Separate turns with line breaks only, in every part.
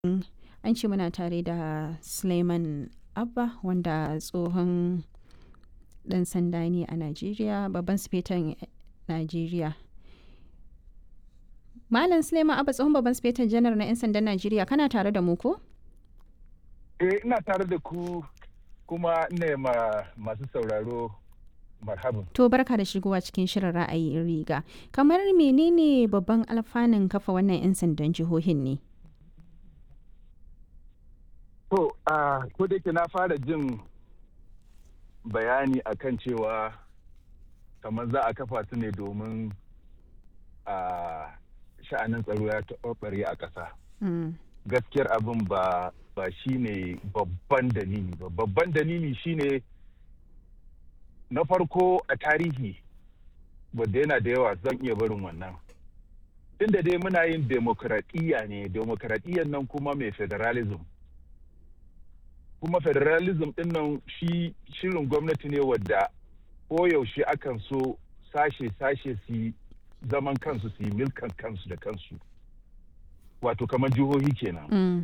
An ce muna tare da Suleiman Abba wanda tsohon ɗan sanda ne a Najeriya, babban sufeton Najeriya. Malam Suleiman Abba tsohon babban sufeton janar na 'yan sandan Najeriya kana tare da mu ko?
Eh ina tare da ku kuma ina ma masu sauraro marhaban.
To barka da shigowa cikin shirin ra'ayi riga. Kamar menene babban alfanun kafa wannan 'yan sandan jihohin ne?
To, a ko da yake na fara jin bayani akan cewa kamar za a kafa su ne domin a sha'anin tsaro ya taɓarɓare a ƙasa. Gaskiyar abin ba ba shi ne babban dalili ba. Babban dalili shi ne na farko a tarihi wadda yana da yawa zan iya barin wannan. Tunda dai muna yin demokradiyya ne, demokradiyyar nan kuma mai federalism. kuma federalism din nan shi shirin gwamnati ne wadda koyaushe akan so sashe-sashe su zaman kansu su yi milkan kansu da kansu wato kamar jihohi kenan
Mm.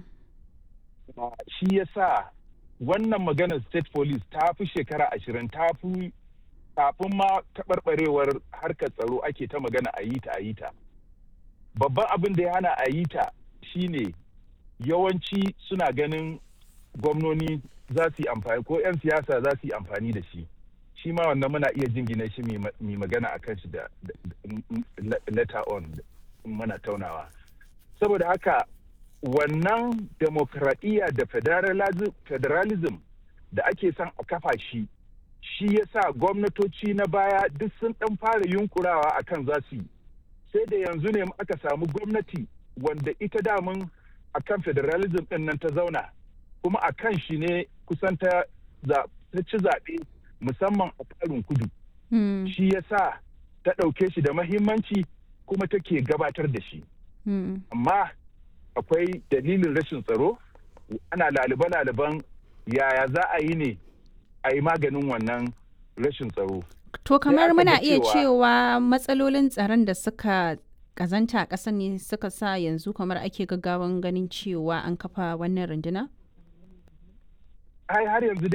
shi ya sa wannan maganar state police ta fi shekara ashirin ta fi kafin ma taɓarɓarewar harkar tsaro ake ta magana a yi ta a yi ta babban abin da ya hana a yi ta shine yawanci suna ganin gwamnoni za su yi amfani ko 'yan siyasa za su yi amfani da shi shi ma wannan muna iya jingina shi mai magana a kan shi da letter on mana taunawa saboda haka wannan demokradiyya da federalism da ake son a kafa shi shi ya sa gwamnatoci na baya duk sun ɗan fara yunkurawa a kan za su yi sai da yanzu ne aka samu gwamnati wanda ita damun a kan federalism ɗin nan ta zauna kuma a kan shi ne kusan ta ci zaɓe musamman a ƙarin kudu.
Mm.
Shi ya sa ta ɗauke shi da mahimmanci kuma take gabatar da shi.
Mm.
Amma akwai dalilin rashin tsaro, ana lalibe-laliben yaya za a yi ne a yi maganin wannan rashin tsaro.
To kamar
aka
muna
ga
iya
cewa-
cewa matsalolin tsaron da suka kazanta a ƙasar ne suka sa yanzu kamar ake gaggawan ganin cewa an kafa wannan runduna?
Ai har yanzu dai